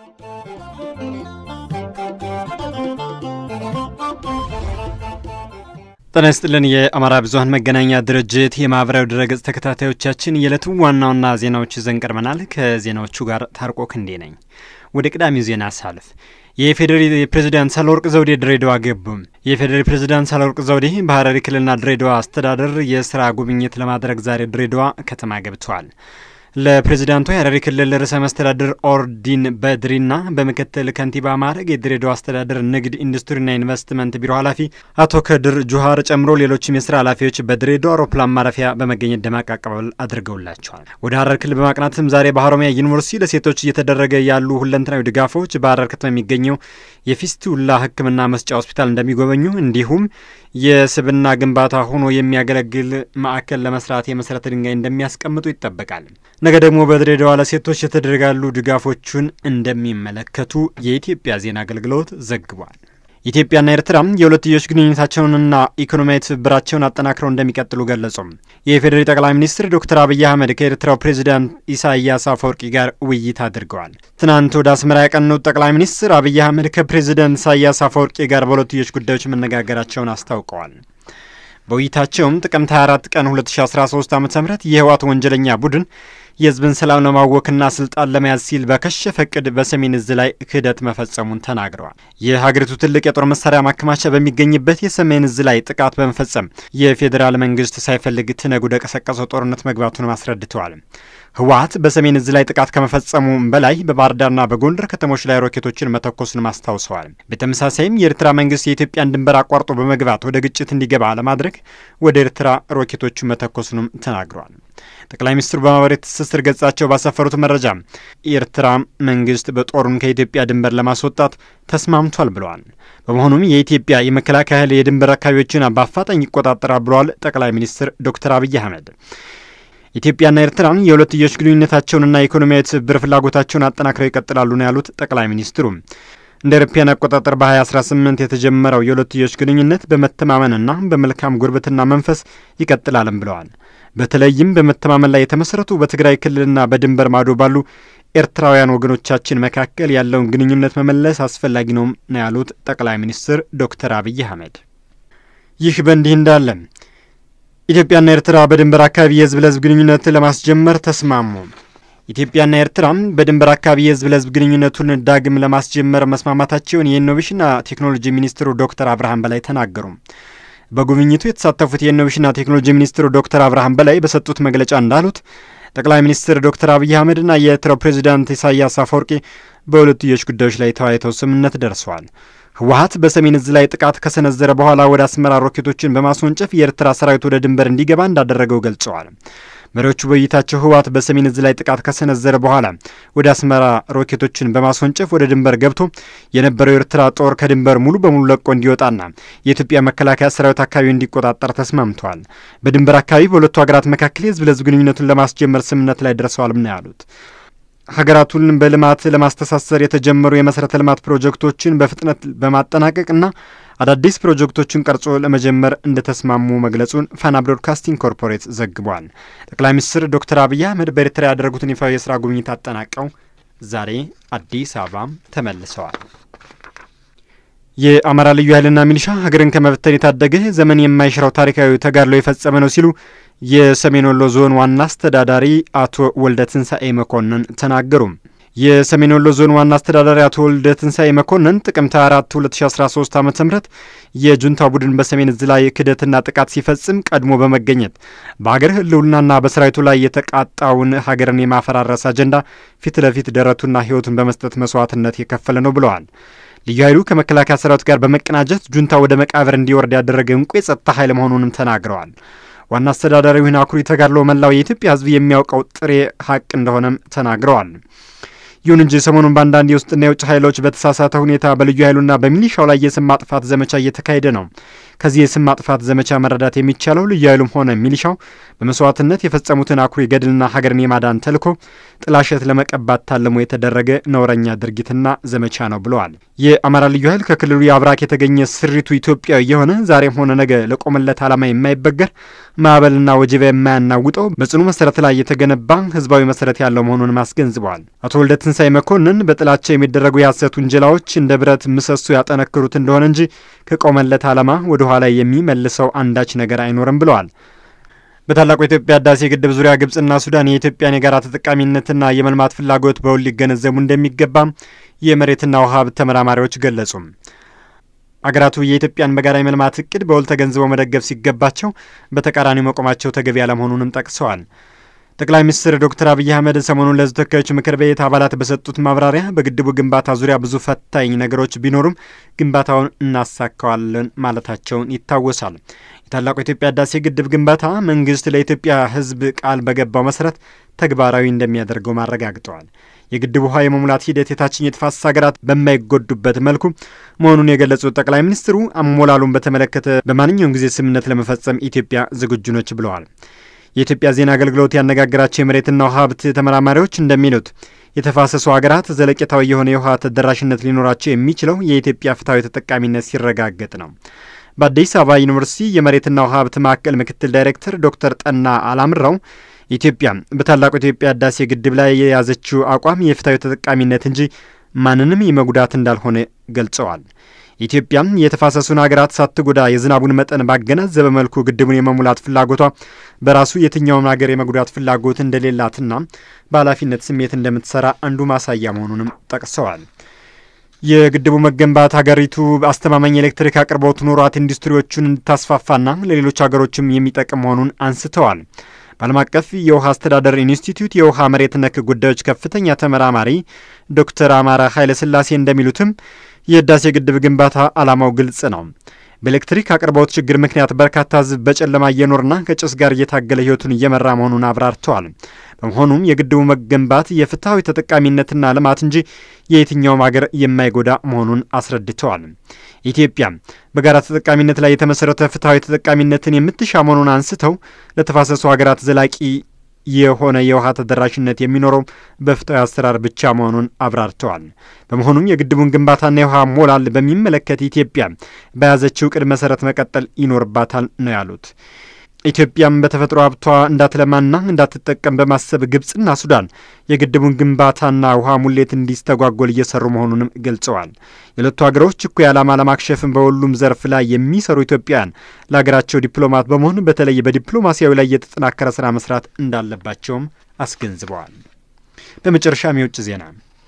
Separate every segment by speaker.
Speaker 1: ጤና ይስጥልን። የአማራ ብዙኃን መገናኛ ድርጅት የማህበራዊ ድረገጽ ተከታታዮቻችን የዕለቱ ዋና ዋና ዜናዎች ይዘን ቀርበናል። ከዜናዎቹ ጋር ታርቆ ክንዴ ነኝ። ወደ ቅዳሜው ዜና ሳልፍ የኢፌዴሪ ፕሬዚዳንት ሳህለወርቅ ዘውዴ ድሬዳዋ ገቡ። የኢፌዴሪ ፕሬዚዳንት ሳህለወርቅ ዘውዴ በሀረሪ ክልልና ድሬዳዋ አስተዳደር የስራ ጉብኝት ለማድረግ ዛሬ ድሬዳዋ ከተማ ገብተዋል። ለፕሬዚዳንቱ የሀረሪ ክልል ርዕሰ መስተዳድር ኦርዲን በድሪና በምክትል ከንቲባ ማዕረግ የድሬዳዋ አስተዳደር ንግድ ኢንዱስትሪና ኢንቨስትመንት ቢሮ ኃላፊ አቶ ከድር ጁሃር ጨምሮ ሌሎችም የስራ ኃላፊዎች በድሬዳዋ አውሮፕላን ማረፊያ በመገኘት ደማቅ አቀባበል አድርገውላቸዋል። ወደ ሀረር ክልል በማቅናትም ዛሬ በሀሮሚያ ዩኒቨርሲቲ ለሴቶች እየተደረገ ያሉ ሁለንተናዊ ድጋፎች በሀረር ከተማ የሚገኘው የፊስቱላ ሕክምና መስጫ ሆስፒታል እንደሚጎበኙ እንዲሁም የስብና ግንባታ ሆኖ የሚያገለግል ማዕከል ለመስራት የመሰረተ ድንጋይ እንደሚያስቀምጡ ይጠበቃል። ነገ ደግሞ በድሬዳዋ ለሴቶች የተደረጋሉ ድጋፎቹን እንደሚመለከቱ የኢትዮጵያ ዜና አገልግሎት ዘግቧል። ኢትዮጵያና ኤርትራ የሁለትዮሽ ግንኙነታቸውንና ኢኮኖሚያዊ ትብብራቸውን አጠናክረው እንደሚቀጥሉ ገለጹ። የኢፌዴሪ ጠቅላይ ሚኒስትር ዶክተር አብይ አህመድ ከኤርትራው ፕሬዚዳንት ኢሳያስ አፈወርቂ ጋር ውይይት አድርገዋል። ትናንት ወደ አስመራ ያቀኑት ጠቅላይ ሚኒስትር አብይ አህመድ ከፕሬዚዳንት ኢሳያስ አፈወርቂ ጋር በሁለትዮሽ ጉዳዮች መነጋገራቸውን አስታውቀዋል። በውይይታቸውም ጥቅምት 24 ቀን 2013 ዓ ም የህወሓት ወንጀለኛ ቡድን የህዝብን ሰላም ለማወክና ስልጣን ለመያዝ ሲል በከሸፈ እቅድ በሰሜን እዝ ላይ ክህደት መፈጸሙን ተናግረዋል። የሀገሪቱ ትልቅ የጦር መሳሪያ ማከማቻ በሚገኝበት የሰሜን እዝ ላይ ጥቃት በመፈጸም የፌዴራል መንግስት ሳይፈልግ ትነግ ወደ ቀሰቀሰው ጦርነት መግባቱንም አስረድተዋል። ህወሓት በሰሜን እዝ ላይ ጥቃት ከመፈጸሙ በላይ በባህር ዳርና በጎንደር ከተሞች ላይ ሮኬቶችን መተኮሱንም አስታውሰዋል። በተመሳሳይም የኤርትራ መንግስት የኢትዮጵያን ድንበር አቋርጦ በመግባት ወደ ግጭት እንዲገባ ለማድረግ ወደ ኤርትራ ሮኬቶቹን መተኮሱንም ተናግረዋል። ጠቅላይ ሚኒስትሩ በማህበራዊ ትስስር ገጻቸው ባሰፈሩት መረጃ የኤርትራ መንግስት በጦሩን ከኢትዮጵያ ድንበር ለማስወጣት ተስማምቷል ብለዋል። በመሆኑም የኢትዮጵያ የመከላከያ ኃይል የድንበር አካባቢዎችን በአፋጣኝ ይቆጣጠራል ብለዋል ጠቅላይ ሚኒስትር ዶክተር አብይ አህመድ። ኢትዮጵያና ኤርትራ የሁለትዮሽ ግንኙነታቸውንና ኢኮኖሚያዊ ትብብር ፍላጎታቸውን አጠናክረው ይቀጥላሉ ነው ያሉት ጠቅላይ ሚኒስትሩ። እንደ አውሮፓውያን አቆጣጠር በ2018 የተጀመረው የሁለትዮሽ ግንኙነት በመተማመንና በመልካም ጉርብትና መንፈስ ይቀጥላልም ብለዋል። በተለይም በመተማመን ላይ የተመሰረቱ በትግራይ ክልልና በድንበር ማዶ ባሉ ኤርትራውያን ወገኖቻችን መካከል ያለውን ግንኙነት መመለስ አስፈላጊ ነው ነው ያሉት ጠቅላይ ሚኒስትር ዶክተር አብይ አህመድ። ይህ በእንዲህ እንዳለ ኢትዮጵያና ኤርትራ በድንበር አካባቢ የህዝብ ለህዝብ ግንኙነት ለማስጀመር ተስማሙ። ኢትዮጵያና ኤርትራ በድንበር አካባቢ የህዝብ ለህዝብ ግንኙነቱን ዳግም ለማስጀመር መስማማታቸውን የኢኖቬሽንና ቴክኖሎጂ ሚኒስትሩ ዶክተር አብርሃም በላይ ተናገሩ። በጉብኝቱ የተሳተፉት የኢኖቬሽንና ቴክኖሎጂ ሚኒስትሩ ዶክተር አብርሃም በላይ በሰጡት መግለጫ እንዳሉት ጠቅላይ ሚኒስትር ዶክተር አብይ አህመድና የኤርትራው ፕሬዚዳንት ኢሳያስ አፈወርቂ በሁለትዮሽ ጉዳዮች ላይ ተወያይተው ስምምነት ደርሰዋል። ህወሓት በሰሜን እዝ ላይ ጥቃት ከሰነዘረ በኋላ ወደ አስመራ ሮኬቶችን በማስወንጨፍ የኤርትራ ሰራዊት ወደ ድንበር እንዲገባ እንዳደረገው ገልጸዋል። መሪዎቹ በውይይታቸው ህወሓት በሰሜን እዝ ላይ ጥቃት ከሰነዘረ በኋላ ወደ አስመራ ሮኬቶችን በማስወንጨፍ ወደ ድንበር ገብቶ የነበረው የኤርትራ ጦር ከድንበር ሙሉ በሙሉ ለቆ እንዲወጣና የኢትዮጵያ መከላከያ ሰራዊት አካባቢ እንዲቆጣጠር ተስማምተዋል። በድንበር አካባቢ በሁለቱ ሀገራት መካከል የህዝብ ለህዝብ ግንኙነቱን ለማስጀመር ስምምነት ላይ ደርሰዋልም ነው ያሉት። ሀገራቱን በልማት ለማስተሳሰር የተጀመሩ የመሰረተ ልማት ፕሮጀክቶችን በፍጥነት በማጠናቀቅና አዳዲስ ፕሮጀክቶችን ቀርጾ ለመጀመር እንደተስማሙ መግለጹን ፋና ብሮድካስቲንግ ኮርፖሬት ዘግቧል። ጠቅላይ ሚኒስትር ዶክተር አብይ አህመድ በኤርትራ ያደረጉትን ይፋዊ የስራ ጉብኝት አጠናቀው ዛሬ አዲስ አበባ ተመልሰዋል። የአማራ ልዩ ኃይልና ሚሊሻ ሀገርን ከመበተን የታደገ ዘመን የማይሽረው ታሪካዊ ተጋድሎ የፈጸመ ነው ሲሉ የሰሜን ወሎ ዞን ዋና አስተዳዳሪ አቶ ወልደ ትንሣኤ መኮንን ተናገሩ። የሰሜን ወሎ ዞን ዋና አስተዳዳሪ አቶ ወልደ ትንሣኤ መኮንን ጥቅምት 4 2013 ዓ ም የጁንታ ቡድን በሰሜን እዝ ላይ ክደትና ጥቃት ሲፈጽም ቀድሞ በመገኘት በሀገር ህልውናና በሰራዊቱ ላይ የተቃጣውን ሀገርን የማፈራረስ አጀንዳ ፊት ለፊት ደረቱና ህይወቱን በመስጠት መስዋዕትነት የከፈለ ነው ብለዋል። ልዩ ኃይሉ ከመከላከያ ሰራዊት ጋር በመቀናጀት ጁንታ ወደ መቃብር እንዲወርድ ያደረገ እንቁ የጸጥታ ኃይል መሆኑንም ተናግረዋል። ዋና አስተዳዳሪውን አኩሪ ተጋድሎ መላው የኢትዮጵያ ህዝብ የሚያውቀው ጥሬ ሀቅ እንደሆነም ተናግረዋል። ይሁን እንጂ ሰሞኑን በአንዳንድ የውስጥና የውጭ ኃይሎች በተሳሳተ ሁኔታ በልዩ ኃይሉና በሚሊሻው ላይ የስም ማጥፋት ዘመቻ እየተካሄደ ነው። ከዚህ የስም ማጥፋት ዘመቻ መረዳት የሚቻለው ልዩ ኃይሉም ሆነ ሚሊሻው በመስዋዕትነት የፈጸሙትን አኩሪ ገድልና ሀገርን የማዳን ተልዕኮ ጥላሸት ለመቀባት ታልሞ የተደረገ ነውረኛ ድርጊትና ዘመቻ ነው ብለዋል። የአማራ ልዩ ኃይል ከክልሉ የአብራክ የተገኘ ስሪቱ ኢትዮጵያዊ የሆነ ዛሬም ሆነ ነገ ለቆመለት ዓላማ የማይበገር ማዕበልና ወጀባ የማያናውጠው በጽኑ መሰረት ላይ የተገነባ ህዝባዊ መሰረት ያለው መሆኑንም አስገንዝበዋል። አቶ ወልደ ትንሳኤ መኮንን በጥላቻ የሚደረጉ የሐሰት ውንጀላዎች እንደ ብረት ምሰሶ ያጠነክሩት እንደሆነ እንጂ ከቆመለት ዓላማ ወደ ኋላ የሚመልሰው አንዳች ነገር አይኖርም ብለዋል። በታላቁ የኢትዮጵያ ህዳሴ ግድብ ዙሪያ ግብጽና ሱዳን የኢትዮጵያን የጋራ ተጠቃሚነትና የመልማት ፍላጎት በውል ሊገነዘቡ እንደሚገባም የመሬትና ውሃ ሀብት ተመራማሪዎች ገለጹ። አገራቱ የኢትዮጵያን በጋራ የመልማት እቅድ በውል ተገንዝበው መደገፍ ሲገባቸው በተቃራኒው መቆማቸው ተገቢ ያለመሆኑንም ጠቅሰዋል። ጠቅላይ ሚኒስትር ዶክተር አብይ አህመድ ሰሞኑን ለሕዝብ ተወካዮች ምክር ቤት አባላት በሰጡት ማብራሪያ በግድቡ ግንባታ ዙሪያ ብዙ ፈታኝ ነገሮች ቢኖሩም ግንባታውን እናሳካዋለን ማለታቸውን ይታወሳል። የታላቁ የኢትዮጵያ ህዳሴ ግድብ ግንባታ መንግስት ለኢትዮጵያ ሕዝብ ቃል በገባው መሰረት ተግባራዊ እንደሚያደርገው አረጋግጠዋል። የግድቡ ውሃ የመሙላት ሂደት የታችኛው የተፋሰስ ሀገራት በማይጎዱበት መልኩ መሆኑን የገለጹት ጠቅላይ ሚኒስትሩ አሞላሉን በተመለከተ በማንኛውም ጊዜ ስምምነት ለመፈጸም ኢትዮጵያ ዝግጁ ነች ብለዋል። የኢትዮጵያ ዜና አገልግሎት ያነጋገራቸው የመሬትና ውሃ ሀብት ተመራማሪዎች እንደሚሉት የተፋሰሱ ሀገራት ዘለቄታዊ የሆነ የውሃ ተደራሽነት ሊኖራቸው የሚችለው የኢትዮጵያ ፍትሐዊ ተጠቃሚነት ሲረጋገጥ ነው። በአዲስ አበባ ዩኒቨርሲቲ የመሬትና ውሃ ሀብት ማዕከል ምክትል ዳይሬክተር ዶክተር ጠና አላምራው ኢትዮጵያ በታላቁ የኢትዮጵያ ህዳሴ ግድብ ላይ የያዘችው አቋም የፍትሐዊ ተጠቃሚነት እንጂ ማንንም የመጉዳት እንዳልሆነ ገልጸዋል። ኢትዮጵያም የተፋሰሱን ሀገራት ሳትጎዳ የዝናቡን መጠን ባገናዘበ መልኩ ግድቡን የመሙላት ፍላጎቷ በራሱ የትኛውም ሀገር የመጉዳት ፍላጎት እንደሌላትና በኃላፊነት ስሜት እንደምትሰራ አንዱ ማሳያ መሆኑንም ጠቅሰዋል። የግድቡ መገንባት ሀገሪቱ አስተማማኝ የኤሌክትሪክ አቅርቦት ኖሯት ኢንዱስትሪዎቹን እንድታስፋፋና ለሌሎች ሀገሮችም የሚጠቅም መሆኑን አንስተዋል። በዓለም አቀፍ የውሃ አስተዳደር ኢንስቲትዩት የውሃ መሬት ነክ ጉዳዮች ከፍተኛ ተመራማሪ ዶክተር አማረ ኃይለሥላሴ እንደሚሉትም የህዳሴ ግድብ ግንባታ ዓላማው ግልጽ ነው። በኤሌክትሪክ አቅርቦት ችግር ምክንያት በርካታ ህዝብ በጨለማ እየኖርና ከጭስ ጋር እየታገለ ህይወቱን እየመራ መሆኑን አብራርተዋል። በመሆኑም የግድቡ መገንባት የፍትሐዊ ተጠቃሚነትና ልማት እንጂ የየትኛውም ሀገር የማይጎዳ መሆኑን አስረድተዋል። ኢትዮጵያ በጋራ ተጠቃሚነት ላይ የተመሰረተ ፍትሐዊ ተጠቃሚነትን የምትሻ መሆኑን አንስተው ለተፋሰሱ ሀገራት ዘላቂ የሆነ የውሃ ተደራሽነት የሚኖረው በፍትሐዊ አሰራር ብቻ መሆኑን አብራርተዋል። በመሆኑም የግድቡን ግንባታና የውሃ ሞላል በሚመለከት ኢትዮጵያ በያዘችው እቅድ መሰረት መቀጠል ይኖርባታል ነው ያሉት። ኢትዮጵያም በተፈጥሮ ሀብቷ እንዳትለማና እንዳትጠቀም በማሰብ ግብጽና ሱዳን የግድቡን ግንባታና ውሃ ሙሌት እንዲስተጓጎል እየሰሩ መሆኑንም ገልጸዋል። የሁለቱ ሀገሮች እኩይ ዓላማ ለማክሸፍም በሁሉም ዘርፍ ላይ የሚሰሩ ኢትዮጵያውያን ለሀገራቸው ዲፕሎማት በመሆን በተለይ በዲፕሎማሲያዊ ላይ የተጠናከረ ስራ መስራት እንዳለባቸውም አስገንዝበዋል። በመጨረሻም የውጭ ዜና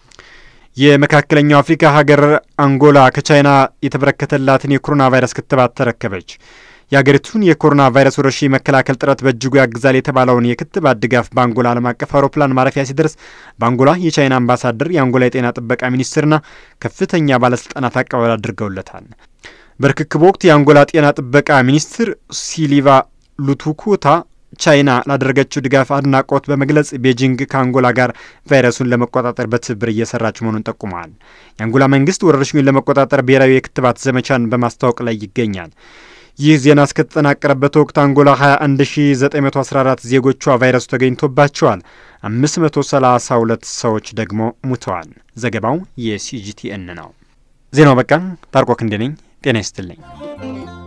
Speaker 1: የመካከለኛው አፍሪካ ሀገር አንጎላ ከቻይና የተበረከተላትን የኮሮና ቫይረስ ክትባት ተረከበች። የአገሪቱን የኮሮና ቫይረስ ወረርሽኝ መከላከል ጥረት በእጅጉ ያግዛል የተባለውን የክትባት ድጋፍ በአንጎላ ዓለም አቀፍ አውሮፕላን ማረፊያ ሲደርስ በአንጎላ የቻይና አምባሳደር፣ የአንጎላ የጤና ጥበቃ ሚኒስትርና ከፍተኛ ባለስልጣናት አቀባበል አድርገውለታል። በርክክብ ወቅት የአንጎላ ጤና ጥበቃ ሚኒስትር ሲሊቫ ሉቱኩታ ቻይና ላደረገችው ድጋፍ አድናቆት በመግለጽ ቤጂንግ ከአንጎላ ጋር ቫይረሱን ለመቆጣጠር በትብብር እየሰራች መሆኑን ጠቁመዋል። የአንጎላ መንግስት ወረርሽኙን ለመቆጣጠር ብሔራዊ የክትባት ዘመቻን በማስታወቅ ላይ ይገኛል። ይህ ዜና እስከተጠናቀረበት ወቅት አንጎላ 21914 ዜጎቿ ቫይረሱ ተገኝቶባቸዋል። 532 ሰዎች ደግሞ ሙተዋል። ዘገባው የሲጂቲኤን ነው። ዜናው በቃ። ታርቆ ክንዴ ነኝ። ጤና ይስጥልኝ።